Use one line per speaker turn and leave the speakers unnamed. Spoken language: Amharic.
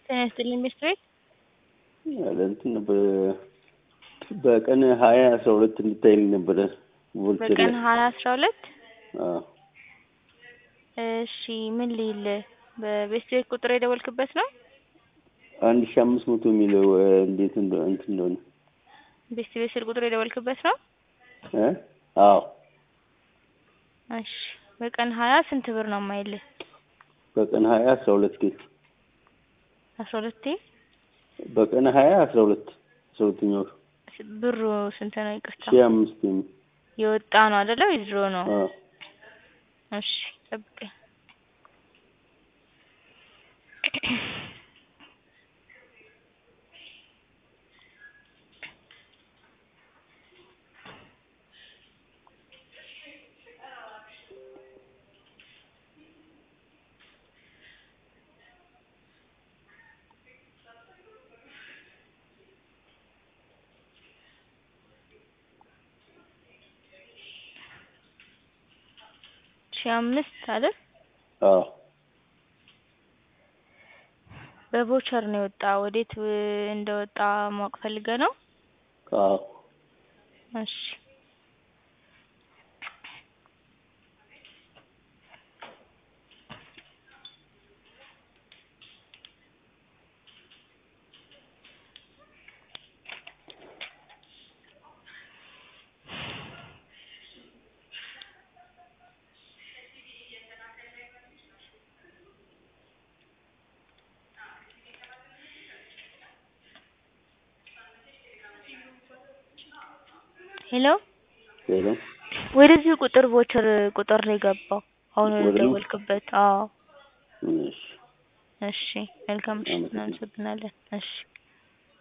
ጤና ይስጥልኝ ሚስት ቤት
ያለ እንትን በ- በቀን ሀያ አስራ ሁለት እንድታይልኝ ነበረ ቮልቴር
በቀን ሀያ አስራ ሁለት
አዎ
እሺ ምን ልይል በቤት ቤት ቁጥር የደወልክበት ነው
አንድ ሺ አምስት መቶ የሚለው እ፣ እንዴት እንደ- እንትን እንደሆነ
ቤት ቤት ስልክ ቁጥር የደወልክበት ነው
እ አዎ
እሺ በቀን ሀያ ስንት ብር ነው የማይልህ
በቀን ሀያ አስራ ሁለት ኬስ
አስራ ሁለቴ
በቀን ሀያ አስራ ሁለት አስራ ሁለተኛ ወር
ብሩ ስንት ነው ይቅርታ
ሺ አምስት የሚል
የወጣ ነው አይደለ የድሮ ነው
አዎ
እሺ ጠብቀኝ ሺህ አምስት አይደል
አዎ
በቮቸር ነው የወጣ ወዴት እ፣ እንደወጣ ማወቅ ፈልገህ ነው
አዎ
እሺ ሄሎ
ሄሎ
ወደዚህ ቁጥር ቮቸር ቁጥር ነው የገባው አሁን ወደ
ወደ ነው?
ደወልክበት አዎ
እሺ
እሺ መልካም ምሽት
አመሰግናለሁ።
እናመሰግናለን እሺ